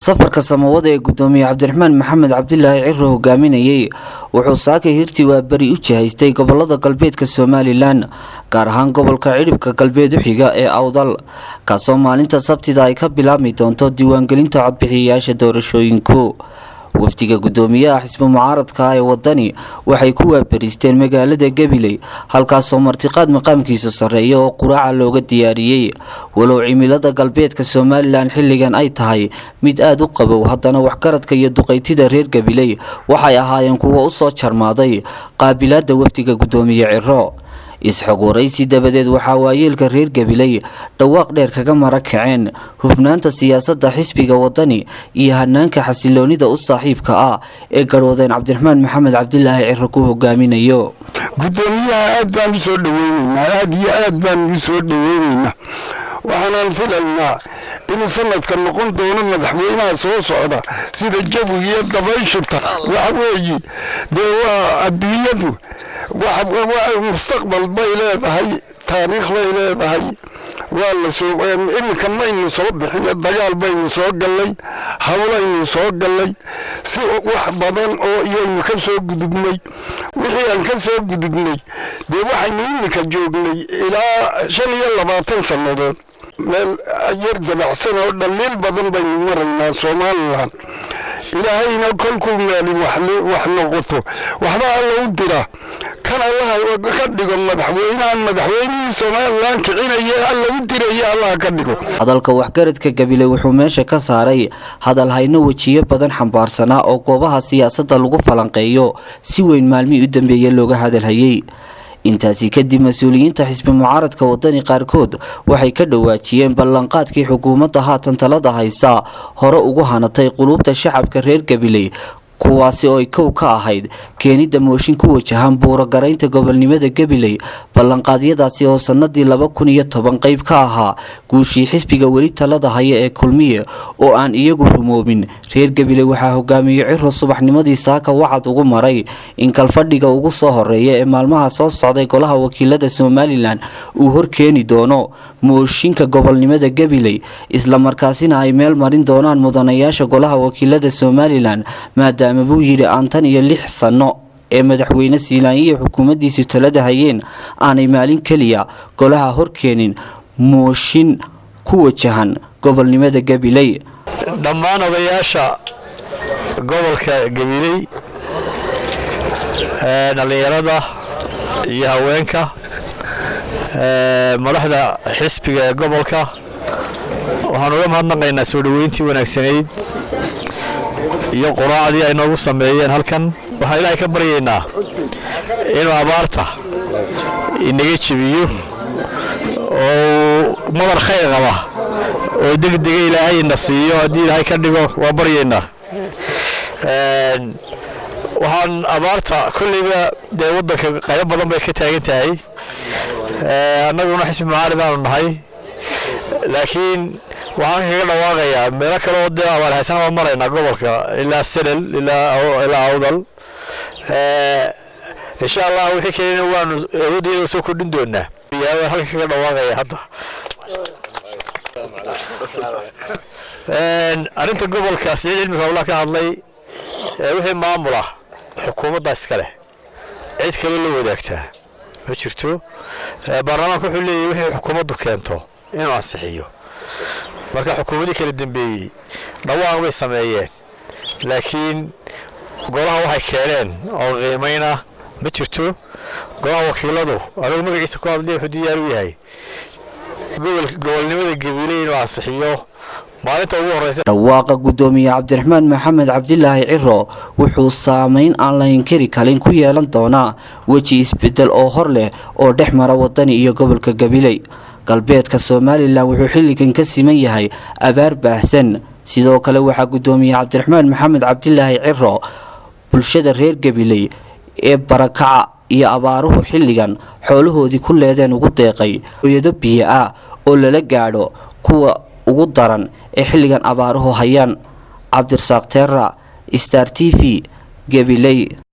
safarka samawada ee gudoomiye cabdiraxmaan maxamed cabdilaahi ciro hogaaminayay wuxuu saakay hirtii waa beri u jihaystay gobolada galbeedka somalilan gaar ahaan gobolka cidhibka galbeed u xiga ee awdal kaasoo maalinta sabtida ay ka bilaabmi doonto diiwaangelinta codbixiyayaasha doorashooyinku wafdiga gudoomiyaha xisbi mucaaradka ee wadani waxay ku waabariisteen magaalada gabiley halkaasoo martiqaad maqaamkiisa sarreeya oo quraaca looga diyaariyey walow cimilada galbeedka somalilan xilligan ay tahay mid aada u qabow haddana waxgaradka iyo duqaytida reer gabiley waxay ahaayeen kuwo usoo jarmaaday qaabilaada wafdiga gudoomiye ciro isxog waraysi dabadeed waxaa waayeelka reer gabiley dhawaaq dheer kaga mara kaceen hufnaanta siyaasadda xisbiga wadani iyo hanaanka xasiloonida u saaxiibka ah ee garwadeen cabdiraxmaan maxamed cabdilaahi ciro ku hogaaminayo gudoomiyaha aad baan u soo dhaweyneynaa aada iyo aad baan u soo dhaweyneynaa waxaanaan filaynaa inuu sanadka noqon doono madaxweynaha soo socda sida jawiga iyo dabayshuta waxa weeye dee waa adduunyadu mustaqbal bay leedahay taariikh bay leedahay waa lasoo iminka maynu soo bixin dagaal baynu soo gallay hawlaynu soo gallay si wax badan oo iyaynu ka soo gudubnay wixii aan ka soo gudubnay dee waxaynu iminka joognay ilaa shan iyo labaatan sannadood meel yar dabacsan oo dhaliil badan baynu maraynaa somalilan ilaahayna kolkuu meeli wax noqoto waxba alla u dira kan allaha ka dhigo madaxweynahan madaxweynihii somalilan kicinaya alla u diraya allaha ka dhigo hadalka waxgaradka gabile wuxuu meesha ka saaray hadal hayno wejiyo badan xambaarsanaa oo goobaha siyaasadda lagu falanqeeyo si weyn maalmihii u dambeeya looga hadalhayay intaasi kadib mas-uuliyiinta xisbi mucaaradka wadani qaarkood waxay ka dhawaajiyeen ballanqaadkii xukuumadda haatan talada haysa hore ugu hanatay quluubta shacabka reer gabiley kuwaasi oo ay kow ka ahayd keenidda mooshin ku wajahan buurogaraynta gobolnimada gabiley ballanqaadyadaasi oo sanadii laba kun iyo toban qeyb ka ahaa guushii xisbiga weli talada haya ee kulmiye oo aan iyagu rumoobin reer gabiley waxaa hogaamiye ciro subaxnimadii saaka wacad ugu maray in kalfadhiga ugu soo horeeya ee maalmaha soo socday golaha wakiilada somalilan uu horkeeni doono mooshinka gobolnimada gabiley islamarkaasina ay meel marin doonaan mudanayaasha golaha wakiilada somalilan maadaama buu yidhi aan tan iyo lix sano ee madaxweyne siilaanyiya xukuumaddiisu talada hayeen aanay maalin keliya golaha horkeenin mooshin ku wajahan gobolnimada gabiley dhammaan odayaasha gobolka gabiley dhallinyarada iyo haweenka madaxda xisbiga ee gobolka waxaan uga mahadnaqaynaa soo dhoweyntii wanaagsanayd iyo quraacdii ay noogu sameeyeen halkan waxaan ilaahay ka baryaynaa inuu abaarta inaga jebiyo oo madar khayr qaba oo degdega ilaahay ina siiyo haddii ilaahay ka dhigo waa baryaynaa waxaan abaarta kolleyba dee waddanka qaybo badan bay ka taagan tahay annaguna xisbi mucaarid aanu nahay laakiin waxaan kaga dhawaaqayaa meelo kale oo dee abaar haysan baan maraynaa gobolka ilaa selel ilaa awdal insha allah wixii kalena waanu awoodiyada soo kordhin doonaa yaa halkan kaga dhawaaqaya hadda arrinta gobolka siciid cilmi howlaa ka hadlay wixii maamula xukuumadda iska leh cid kaloo la wadaagtaa ma jirto baarlamaanka wuxuu leeyahy wixii xukuumaddu keento inuu ansixiyo marka xukuumadii kala dambeeyey dhawaaq bay sameeyeen laakiin golaha waxay keeneen oo qiimayna ma jirto golaha wakiiladu anigu magaciisa ku hadlay wuxuu diyaar u yahay gobolnimada gabiley inuu ansixiyo maalinta ugu horeysa dhawaaqa gudoomiye cabdiraxmaan maxamed cabdilaahi ciro wuxuu saameyn aan la inkari kalin ku yeelan doonaa weji isbedel oo hor leh oo dhex mara wadani iyo gobolka gabiley galbeedka somalilan wuxuu xilligan ka siman yahay abaar baahsan sidoo kale waxaa gudoomiye cabdiraxmaan maxamed cabdilaahi ciro bulshada reer gabiley ee barakaca iyo abaaruhu xilligan xoolahoodii ku leedeen ugu deeqay oyado biyo ah oo lala gaadho kuwa ugu daran ee xilligan abaaruhu hayaan cabdirasaaq teera star t v gabiley